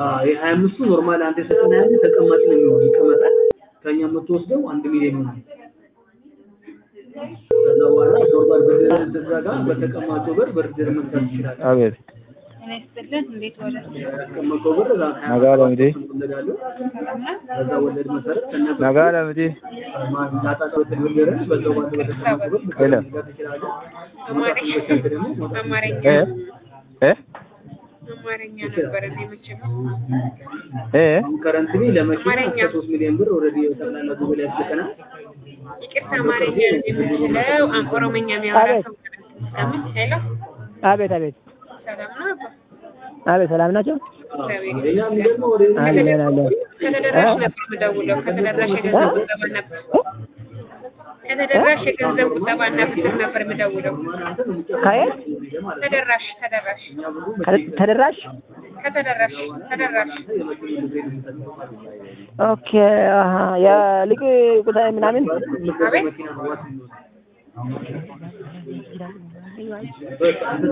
የሀያ አምስቱ ኖርማል አንተ የሰጠን ያለ ተቀማጭ ነው የሚሆነው ይቀመጣል። ከኛ የምትወስደው አንድ ሚሊዮን ይሆናል። ከዛ በኋላ ኖርማል ብድር ስትዘጋ በተቀማጩ ብር ብድር መግዛት ትችላለህ። አቤት ጤና ይስጥልን። እንዴት ዋለ? ያስቀመጠው ብር እዛ ሀያ ነጋለ ምዲ ወለድ አለው። በዛ ወለድ መሰረት ከነ ነጋለ ምዲ ታጣጣበት ብድርን በዛው ባለው በተቀማጩ ብር ሄሎ መግዛት ትችላለህ። አማርኛ መውጣት ደግሞ መውጣት አማርኛ እ እ አማርኛ ነበር እኔ መቼም እ አሁን ከረንትሊ ለመኪና አማርኛ። እስከ ሶስት ሚሊዮን ብር ኦልሬዲ ጠቅላላ ጉባኤ ላይ ያስልከናል። ይቅርታ አማርኛ ነው የምችለው። አም- ኦሮምኛ የሚያወራ አቤት። ሰው እስከምን ሄሎ አቤት አቤት ሰላም ነው አባ? አቤት ሰላም ናቸው። ሌላ የሚገርመው ወደ አለን አለን ከተደራሽ ነበር የምደውለው። ከተደራሽ የገንዘብ ቁጠባ ነበር ከተደራሽ የገንዘብ ቁጠባና ብድር ነበር የምደውለው። ከየት ተደራሽ ተደራሽ ከ- ተደራሽ ከተደራሽ ተደራሽ ኦኬ አሀ የሊቅ ቁጣ ምናምን አቤት በቃ